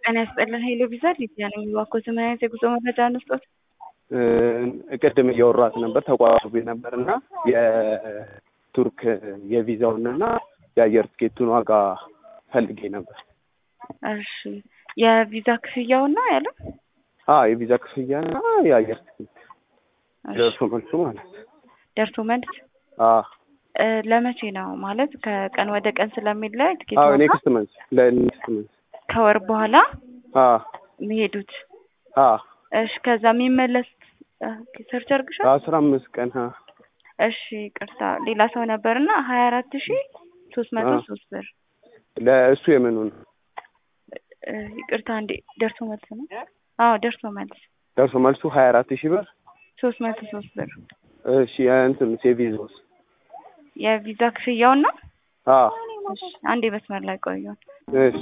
ጤና ይስጥልን ሄሎ ቪዛ ሊቢያ ነኝ። እባክዎት ምን አይነት የጉዞ መረጃ እንስጦት? ቅድም እያወራት ነበር ተቋርጦብኝ ነበር እና የቱርክ የቪዛውን እና የአየር ትኬቱን ዋጋ ፈልጌ ነበር። እሺ የቪዛ ክፍያውና ያለው አ የቪዛ ክፍያና የአየር ትኬት ደርሶ መልሱ ማለት ደርሶ መልስ አ እ ለመቼ ነው ማለት ከቀን ወደ ቀን ስለሚለያይ ትኬት አዎ ዋጋ ኔክስት መንዝ ለኔክስት መንዝ ከወር በኋላ አ የሚሄዱት አ እሺ ከዛ የሚመለስ ሰርች አድርግሻል አስራ አምስት ቀን አ እሺ ቅርታ ሌላ ሰው ነበርና ሀያ አራት ሺ ሶስት መቶ አ። ሶስት ብር ለእሱ የምኑን እ ይቅርታ እንዴ ደርሶ መልስ ነው አዎ ደርሶ መልስ ደርሶ መልሱ ሀያ አራት ሺህ ብር ሶስት መቶ ሶስት ብር እሺ እንትን የቪዛውስ የቪዛ ክፍያውን ነው አ እሺ አንዴ መስመር ላይ ቆዩ እሺ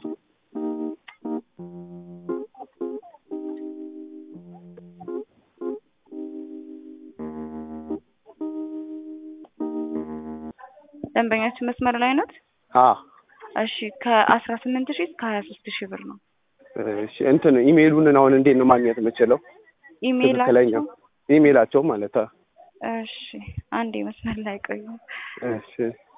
ደንበኛችን መስመር ላይ ናት አ እሺ ከአስራ ስምንት ሺህ እስከ ሀያ ሶስት ሺህ ብር ነው እሺ እንትን ኢሜይሉን አሁን እንዴት ነው ማግኘት የምችለው? ኢሜይላቸው ትክክለኛው ኢሜይላቸው ማለት አ እሺ አንዴ መስመር ላይ ቆዩ እሺ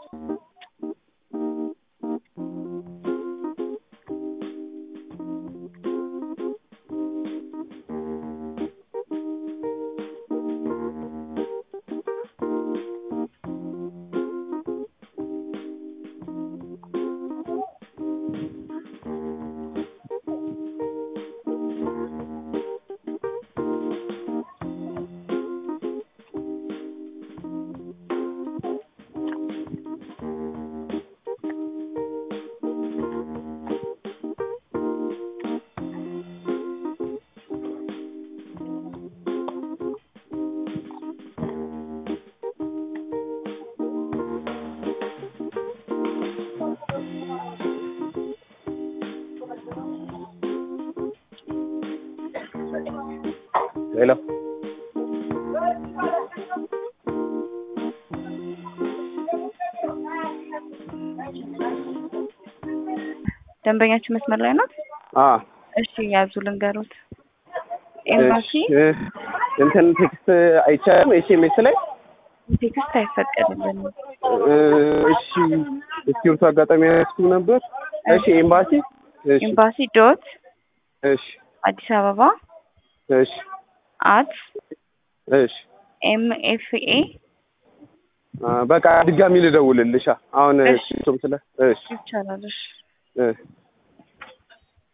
ሄሎ ደንበኛችን መስመር ላይ ናት አ እሺ ያዙ ልንገሩት ኤምባሲ እሺ እንትን ቴክስት አይቻልም ኤስኤምኤስ ላይ ቴክስት አይፈቀድልንም እ እሺ እስክሪብቶ አጋጣሚ ያስኩ ነበር እሺ ኤምባሲ እሺ ኤምባሲ ዶት እሺ አዲስ አበባ እሺ አት እሺ ኤም ኤፍ ኤ አ በቃ ድጋሚ ልደውልልሻ አሁን እሺ። እሱም ስለ እሺ ይቻላል እሺ እ